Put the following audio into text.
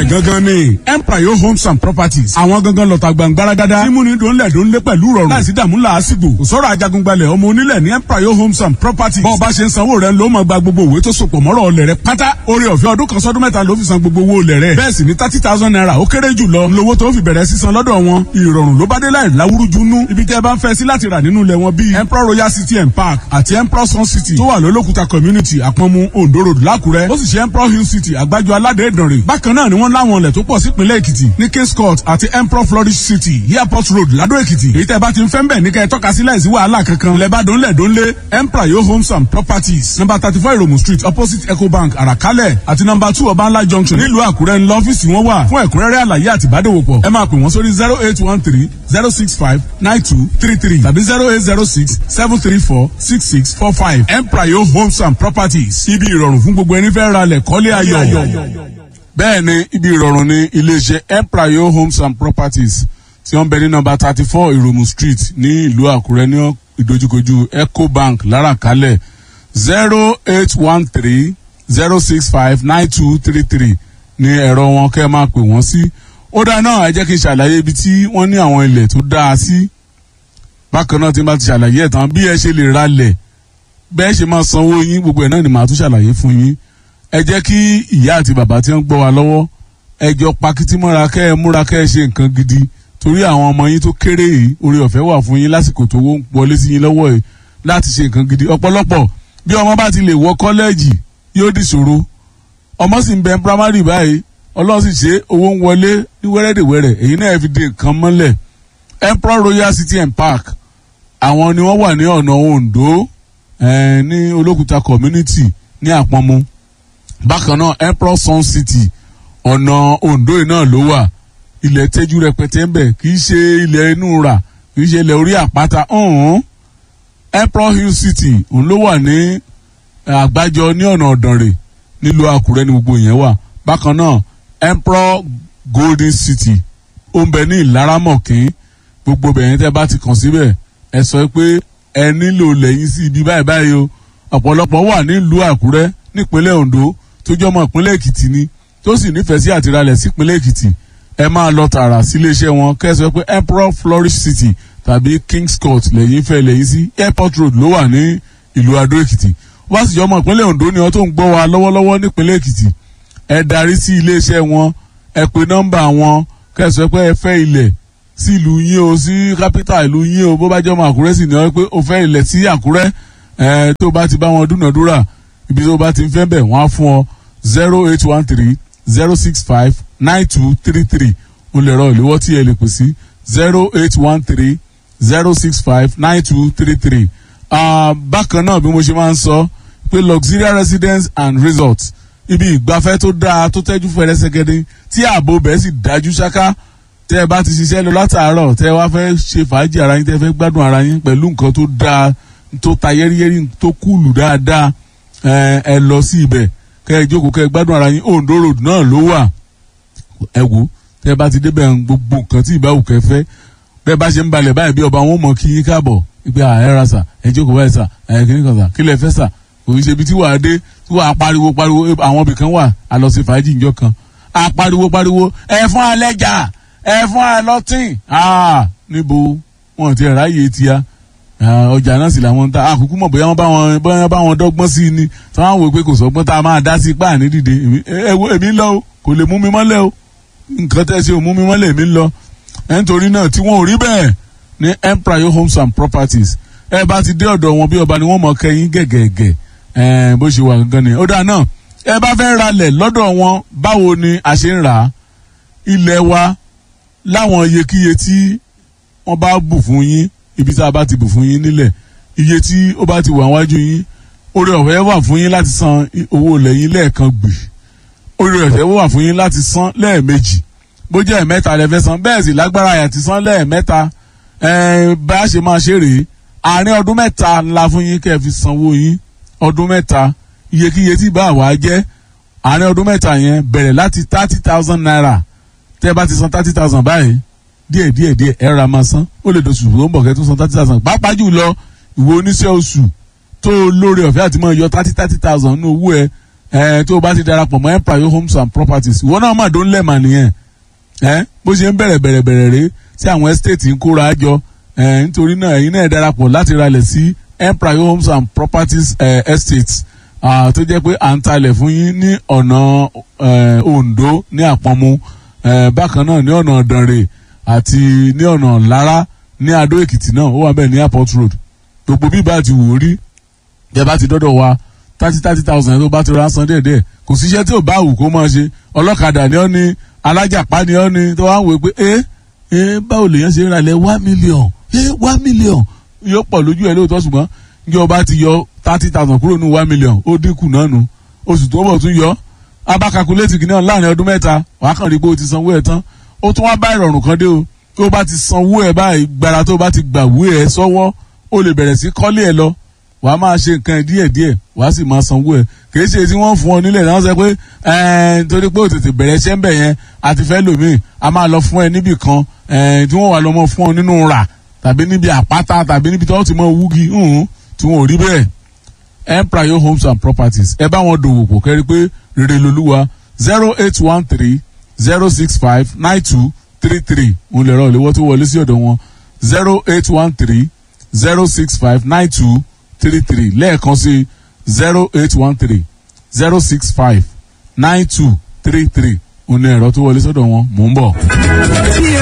gangan ni empire homes and properties àwọn gangan lọ́ta gbàngbáragádá mímúni dòńlẹ̀ dòńlẹ̀ pẹ̀lú rọrùn láìsí dààmú làásìgbò kò sọ̀rọ̀ ajagungbalẹ̀ ọmọ onílẹ̀ ní empire homes and properties bọ́ọ̀ bá ṣe ń sanwó rẹ̀ ló máa gba gbogbo òwe tó sopọ̀ mọ́rọ̀ ọlẹ̀ rẹ̀ pátá orí ọ̀fẹ́ ọdún kan sọ́dún mẹ́ta ló fi san gbogbo owó ọlẹ̀ rẹ̀ bẹ́ẹ̀ sì ni thirty thousand naira ó kéré jù lọ lówó tó fi bẹ̀rẹ̀ sísan lọ́dọ̀ wọn ìrọ̀rùn ló bá dé láì láwúrúju nú ibi tẹ́ bá ń fẹ́ sí láti rà nínú ilẹ̀ wọn bíi emperor royal city and park àti emperor sun city tó wà lólókùta community àpọ̀nmu ondo road lákùrẹ́ ó sì ṣe emperor hill city àgbájọ aládé ìdànrè bákan náà ni wọ́n láwọn ilẹ̀ tó pọ̀ sípínlẹ̀ èkìtì ní kings court àti emperor flourish city airport road ládó èkìtì èyí tẹ́ bá ti ń fẹ́ ń bẹ̀ ní kẹ́ ẹ tọ́ka sí láìsí wàhálà kankan lẹ́bàdàn lẹ́dọ́nlé emperor yo homes and properties number thirty four iromu street opposite ecobank àràkálẹ̀ àti number two ọbańlá junction nílùú àkúrẹ́ ńlọ ọ́fíìsì wọn wà fún ẹ̀kúnrẹ́rẹ́ àlàyé àti ìbádòwòpọ̀ ẹ máa pè wọ́n sórí zero eight one three zero six five nine two three three tàbí zero eight zero six seven three four six six four five emprayo homes and properties ibi ìrọ̀rùn fún gbogbo ẹni fẹ́ ra lẹ̀ kọ́lé ayọ̀. bẹ́ẹ̀ ni ibi ìrọ̀rùn ni iléeṣẹ́ emprayo homes and properties tí wọ́n bẹ ní nọmba thirty four ìròmù street ní ìlú àkúrẹ́ ní ìdojúkojú ecobank láràkálẹ̀ zero eight one three zero six five nine two three three ní ẹ̀rọ wọn kẹ́ ẹ máa pè wọ́n sí. ó dáa náà ẹ jẹ́ kí n ṣàlàyé ibi tí wọ́n ní àwọn ilẹ̀ tó dáa sí. bákan náà tí n bá ti ṣàlàyé ẹ̀ tán bí ẹ ṣe lè ra lẹ̀ bẹ́ẹ̀ ṣe máa sanwó yín gbogbo ẹ̀ náà ni màá tún ṣàlàyé fún yín. ẹ jẹ́ kí ìyá àti bàbá tí wọ́n gbọ́ wa lọ́wọ́ ẹ jọ pakítí mọ́ra kẹ́ ẹ múra kẹ́ ẹ ṣe nǹkan gidi torí àwọn ọmọ yín tó kéré yìí orí ọ̀fẹ́ wà fún yín lásìkò tó wọlé sí yín lọ́wọ́ yìí láti ṣe nǹkan gidi ọ̀pọ̀lọpọ̀ bí ọmọ bá ti lè wọ kọ́lẹ́ẹ̀jì yóò dìṣòro ọmọ sì ń bẹ primary báyìí ọlọ́run sì ṣe owó ń wọlé ní wẹ́rẹ́dẹ̀wẹ́rẹ́ èyí náà fi de nǹkan mọ́lẹ̀ emperor royal city and park àwọn ni wọ́n wà ní ọ̀nà ondo ní olókùta community ní àpọ́nmu bákan náà emperor sun city ọ̀nà ondo yìí náà ló wà ilẹ̀ tẹ́jú rẹpẹtẹ ń bẹ̀ kì í ṣe ilẹ̀ inú rà kì í ṣe ilẹ̀ orí àpáta ọ̀hún emperor hill city òun ló wà ní àgbájọ ní ọ̀nà ọ̀dànrè nílùú àkúrẹ́ ní gbogbo yẹn wà bákan náà emperor golden city ó ń bẹ ní ìlaramọ̀kín gbogbo bẹ̀yẹn tẹ́ bá ti kàn síbẹ̀ ẹ sọ pé ẹ nílò lẹ́yìn sí ibi báyìí báyìí o ọ̀pọ̀lọpọ̀ wà nílùú àkúrẹ́ nípínlẹ̀ ondo tó jọmọ ìpínlẹ̀ èkìtì ni tó sì nífẹ̀ẹ́ sí àtìralẹ̀ sípínlẹ̀ èkìtì ẹ máa lọ tààrà síléeṣẹ́ wọn kẹ́ ẹ sọ pé emperor flourish city tàbí kings court lẹ́yìn fẹ́ lẹ́yìn sí airport road ló wà ní ìlú adó èkìtì wá sì jọmọ ìpínlẹ̀ ondo ni wọn tó ń gbọ́ wa lọ́wọ́lọ́wọ́ nípínlẹ̀ èkìtì ẹ darí sí iléeṣẹ́ wọn ẹ pe nọ́mbà wọn kẹsàn pé ẹ fẹ́ ilẹ̀ sí ìlú yín o sí kápítà ìlú yín o bó bá jọmọ àkúrẹ́ sì ní ọ pé o fẹ́ ilẹ̀ sí àkúrẹ́ ẹ tó bá ti bá wọn dúnàdúrà ibi tó bá ti ń fẹ́ bẹ̀ wọ́n á fún ọ zero eight one three zero six five nine two three three o lè rọ ìléwọ́ tí ẹ lè pè sí zero eight one three zero six five nine two three three bákan náà bí mo ṣe máa ń sọ pé luxurious residence and resort ibi ìgbafẹ́ tó dáa tó tẹ́jú fẹ́rẹ́sẹ̀gẹ́dẹ́ tí ààbò bẹ́ẹ̀ sì dájú ṣáká tẹ́ ẹ bá ti ṣiṣẹ́ lọ látàárọ̀ tẹ́ ẹ wá fẹ́ ṣe fàájì ara yín tẹ́ ẹ fẹ́ gbádùn ara yín pẹ̀lú nǹkan tó dáa tó ta yẹ́rìyẹ́rì tó kúlù dáadáa ẹ lọ sí ibẹ̀ kẹ́ ẹ jókòó kẹ́ ẹ gbádùn ara yín Ondo road náà ló wà ẹ wò tẹ́ ẹ bá ti débẹ̀ gbogbo nǹkan tí ìbáwò kẹ́ fẹ́ bẹ́ẹ̀ bá ṣe ń balẹ̀ báyìí bí ọba wọn mọ̀ kí yín káàbọ̀ ìgbà ẹ ra sà ẹ jókòó báyìí sà ẹ kí ni kan sà kí lẹ fẹ́ sà òun ṣe ibi tí wàá dé tí wàá pariwo pariwo àwọn ibì kan wà á lọ sí fàájì ìjọ kan á pariwo pariwo ẹ fún alẹ́jà ẹ fún alọ́tìn níbo wọn ti ráàyè tiya ọjà náà sì làwọn ń ta àkókò mọ̀ bóyá wọ́n bá wọn bóyá bá wọn dọ́gbọ́n sí i ni tí wọ́n á wò pé kò sọ́gbọ́n tá a máa dá sí páà ní dìde èmi ń lọ o kò lè mú mi mọ́lẹ̀ o nǹkan tẹ́ ṣe ò mú mi mọ́lẹ̀ èmi ń lọ nítorí náà tí wọ́n ò rí bẹ́ẹ̀ ní empire homes and properties ẹ bá ti dé ọ̀dọ̀ wọn bí ọba ni wọ́n mọ̀ kẹ́yìn gẹ̀gẹ̀gẹ̀ bó ṣe wà gangan ni ó dáa náà ẹ bá fẹ́ ralẹ̀ lọ́dọ̀ wọn báwo ni a ṣe ń rà á ilẹ̀ wa láwọn iyekíye tí wọ́n bá bù fún yín ibi tá a bá ti bù fún yín nílẹ̀ iye tí ó bá ti wà wájú yín orí ọ̀fẹ́ wà fún yín láti san owó ilẹ̀ yín lẹ́ẹ̀kan gbì orí ọ̀fẹ́ wà fún yín láti san lẹ́ẹ̀mejì bó jẹ́ ẹ̀mẹ́ta lẹ fẹ́ san bẹ́ẹ̀ sì lágbára àyàtì san lẹ́ẹ̀mẹ́ta bá a ṣe máa ṣe rèé àárín ọdún mẹ́ta ńlá fún yín kẹ́ ẹ fi sanwó yín ọdún mẹ́ta iyekíye tí bá wàá jẹ́ àárín ọdún mẹ́ta yẹn bẹ̀rẹ̀ láti thirty thousand naira tẹ́ ẹ bá ti san thirty thousand báyìí díẹ̀ díẹ̀ díẹ̀ ẹ ra máa san ó lè dosù tó ń bọ̀ kẹ́ tó san thirty thousand pàápàá jù lọ ìwé oníṣẹ́ oṣù tó lórí ọ̀fẹ́ àti máa yọ thirty thirty thousand ní owó ẹ ẹ tó o bá ti darapọ̀ mọ́ empire homes and properties ìwọ náà mà dó ń lẹ̀mà nìyẹn ẹ bó ṣe ń bẹ̀rẹ̀ bẹ̀rẹ̀ bẹ̀rẹ̀ rèé tí àwọn estate ń kóra jọ ẹ nítorí náà ẹ̀yin náà darapọ̀ láti ralẹ̀ sí empire homes and properties eh, estates ah, tó jẹ́ pé à ń talẹ̀ fún yín ní ọ̀nà eh, Ondo ní Àpọ̀nmu eh, bákan náà ní ọ̀nà Ìdànrè àti ní ọ̀nà Lára ní Adó Èkìtì náà ó wà bẹ́ẹ̀ ní airport road gbogbo bí bá ti wò ó rí jẹ́ bá ti dọ́dọ̀ wa thirty thirty thousand tó bá ti rán san díẹ̀díẹ̀ kò síṣẹ́ tí ò bá wù kó máa ṣe ọlọ́kadà ni ọ́ ni alájàpá ni ọ́ ni tó wá ń wò pé ẹ ẹ báwo lèèyàn ṣe ń ralẹ̀ one million ẹ one million yóò pọ̀ lójú ẹ lóòótọ́ ṣùgbọ́n ní ọba ti yọ thirty thousand kúrò ní one million ó dínkù náà nu oṣù tó bọ̀ tún yọ abakakuléètì kìnìún láàrin ọdún mẹ́ta wàá kàn rí pé o ti sanwó ẹ̀ tán ó tún wá bá ìrọ̀rùn kan dé o tó o bá ti sanwó ẹ̀ báyìí gbàrà tó o bá ti gbàwé ẹ̀ sọ́wọ́ o lè bẹ̀rẹ̀ sí kọ́lé ẹ̀ lọ wàá máa ṣe nǹkan ẹ̀ díẹ̀díẹ̀ wàá sì máa sanwó ẹ̀ kì í ṣe tí wọ́n fún ọ nílẹ̀ náà sọ pé ẹ̀ẹ́n torí pé o tètè bẹ̀rẹ̀ iṣẹ́ ń bẹ̀ yẹn àti fẹ́ lòmíì a máa lọ fún ẹ níbì kan ẹ̀ẹ́n tí wọ́n wà lọ́mọ fún ọ nínú rà tàbí níbi àpáta tàbí níbi tí wọ́n ti mọ wúgi tí wọ́n ò rí bẹ́ẹ̀ empire homes and properties ẹ bá wọn dòwò pọ̀ kẹ́rí pé rere lolúwa zero eight one three zero six five nine two three three òun lè rọ ìléwọ́ tó wọlé sí ọ̀dọ̀ wọn zero eight one three zero six five nine two three three lẹ́ẹ̀kan sí zero eight one three zero six five nine two three three òun lè rọ tó wọlé sọ́dọ̀ wọn mò ń bọ̀.